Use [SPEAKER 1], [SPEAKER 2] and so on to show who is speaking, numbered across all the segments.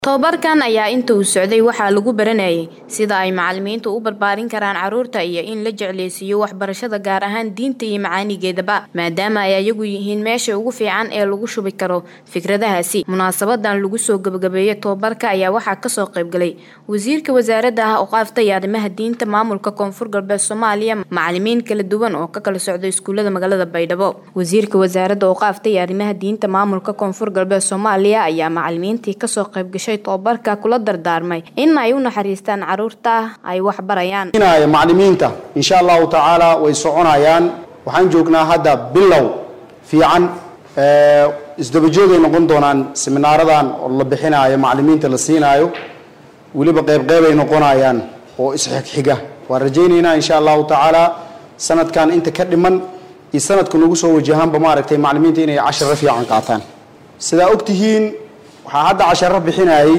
[SPEAKER 1] Tababarkan ayaa inta uu socday waxaa lagu baranayay sida ay macalimiintu u barbaarin karaan carruurta iyo in la jecleysiiyo waxbarashada gaar ahaan diinta iyo macaanigeedaba maadaama ay ayagu yihiin meesha ugu fiican ee lagu shubi karo fikradahaasi munaasabadan lagu soo gabagabeeyay tababarka ayaa waxaa kasoo qaybgalay wasiirka wasaaradda ah oqaafta iyo arrimaha diinta maamulka koonfur galbeed soomaaliya macalimiin kala duwan oo ka kala socda iskuulada magaalada baydhabo wasiirka wasaaradda oqaafta iyo arrimaha diinta maamulka koonfur galbeed soomaaliya ayaa macalimiintii kasoo qaybgashay tababarka kula dardaarmay in ay u naxariistaan carruurta ay wax barayaan
[SPEAKER 2] macalimiinta insha allahu tacaala way soconayaan waxaan joognaa hadda bilow fiican isdabajoogay noqon doonaan seminaaradan oo la bixinaayo macalimiinta la siinaayo weliba qeybqeybay noqonayaan oo isxigxiga waan rajaynaynaa insha allahu tacaala sanadkan inta ka dhiman iyo sanadka nagu soo wajahaanba maaragtay macalimiinta inay casharo fiican qaataan sidaa ogtihiin waxaa hadda casharo bixinayay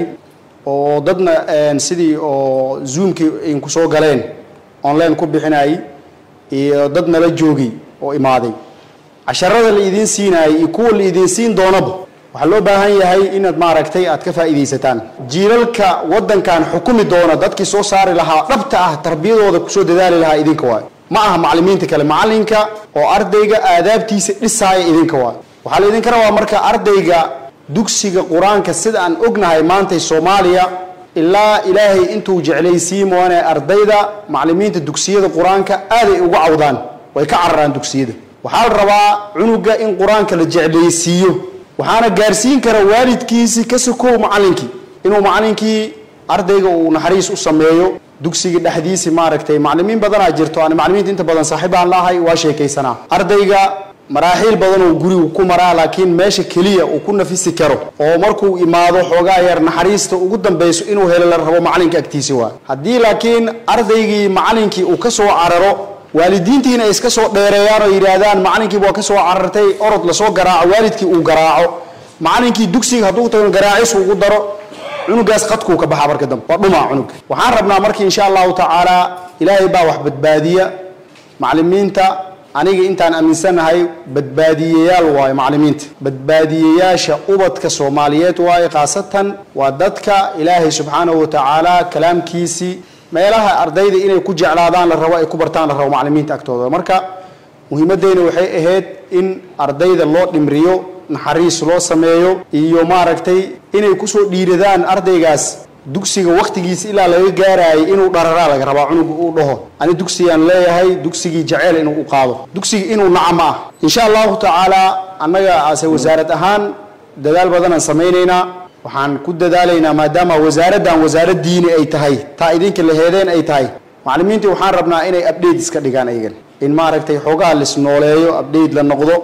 [SPEAKER 2] oo dadna sidii oo zoomkii inku soo galeen online ku bixinayay iyo dad nala joogay oo imaaday casharada la idiin siinayay iyo kuwa la idiin siin doonaba waxaa loo baahan yahay inaad maaragtay aad ka faa'iidaysataan jiilalka waddankan xukumi doona dadkii soo saari lahaa dhabta ah tarbiyadooda kusoo dadaali lahaa idinka waayo ma aha macalimiinta kale macalinka oo ardayga aadaabtiisa dhisaaya idinka waayo waxaa la idinka rabaa marka ardayga dugsiga qur-aanka sida aan ognahay maantay soomaaliya ilaa ilaahay intuu jeclaysiin moone ardayda macalimiinta dugsiyada qur-aanka aaday uga cawdaan way ka cararaan dugsiyada waxaa la rabaa cunuga in qur-aanka la jeclaysiiyo waxaana gaarsiin kara waalidkiisi ka sokow macalinkii inuu macalinkii ardayga uu naxariis u sameeyo dugsiga dhexdiisi maaragtay macalimiin badanaa jirto aan macalimiinta inta badan saaxiibaan laahay waa sheekaysanaa ardayga maraaxiil badan oo gurigu ku maraa laakiin meesha keliya uu ku nafisi karo oo markuu imaado xoogaa yar naxariista ugu dambayso inuu helo la rabo macalinka agtiisi waa haddii laakiin ardaygii macalinkii uu ka soo cararo waalidiintiina ay iska soo dheereeyaan oo yidhaahdaan macalinkiiba waa ka soo carartay orod lasoo garaaco waalidkii uu garaaco macalinkii dugsiga hadduu tago garaacis ugu daro cunugaas qadkuu ka baxa marka dambe waa dhumaa cunuga waxaan rabnaa marka insha allahu tacaala ilaahay baa wax badbaadiya macalimiinta aniga intaan aaminsanahay badbaadiyeyaal waayo macalimiinta badbaadiyeyaasha ubadka soomaaliyeed waayo khaasatan waa dadka ilaahay subxaanahu watacaala kalaamkiisii meelaha ardayda inay ku jeclaadaan la rabo ay ku bartaan la rabo macalimiinta agtooda marka muhiimadeyna waxay ahayd in ardayda loo dhimriyo naxariis loo sameeyo iyo maaragtay inay kusoo dhiiradaan ardaygaas dugsiga waktigiisa ilaa laga gaaraayay inuu dhararaa laga rabaa cunuga uu dhaho ani dugsigaan leeyahay dugsigii jaceyl inuu u qaado dugsiga inuu naca ma ah insha allahu tacaala annaga ase wasaarad ahaan dadaal badanaan samaynaynaa waxaan ku dadaalaynaa maadaama wasaaraddan wasaarad diini ay tahay taa idinka laheedeen ay tahay macalimiintii waxaan rabnaa inay update iska dhigaan ayagan in maaragtay xoogaha lisnooleeyo update la noqdo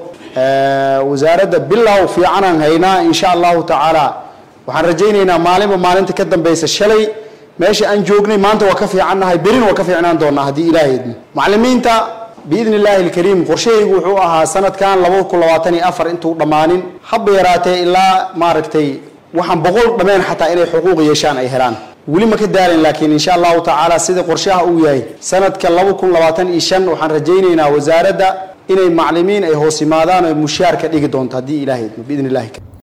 [SPEAKER 2] wasaaradda bilow fiicanaan haynaa insha allahu tacaala waxaan rajaynaynaa maalinba maalinta ka dambaysa shalay meesha aan joognay maanta waa ka fiicannahay berina waa ka fiicnaan doonaa haddii ilaahay idmo macalimiinta biidni illaahi alkariim qorshahaygu wuxuu ahaa sanadkan laba kun labaatan iyo afar intuu dhammaanin haba yaraatee ilaa maaragtay waxaan boqol dhameen xataa inay xuquuq yeeshaan ay helaan weli ma ka daalin laakiin insha allahu tacaala sida qorshaha uu yahay sanadka laba kun labaatan iyo shan waxaan rajaynaynaa wasaaradda inay macalimiin ay hoos yimaadaan oo mushaar ka dhigi doonto haddii ilaahay idmo biidni illahi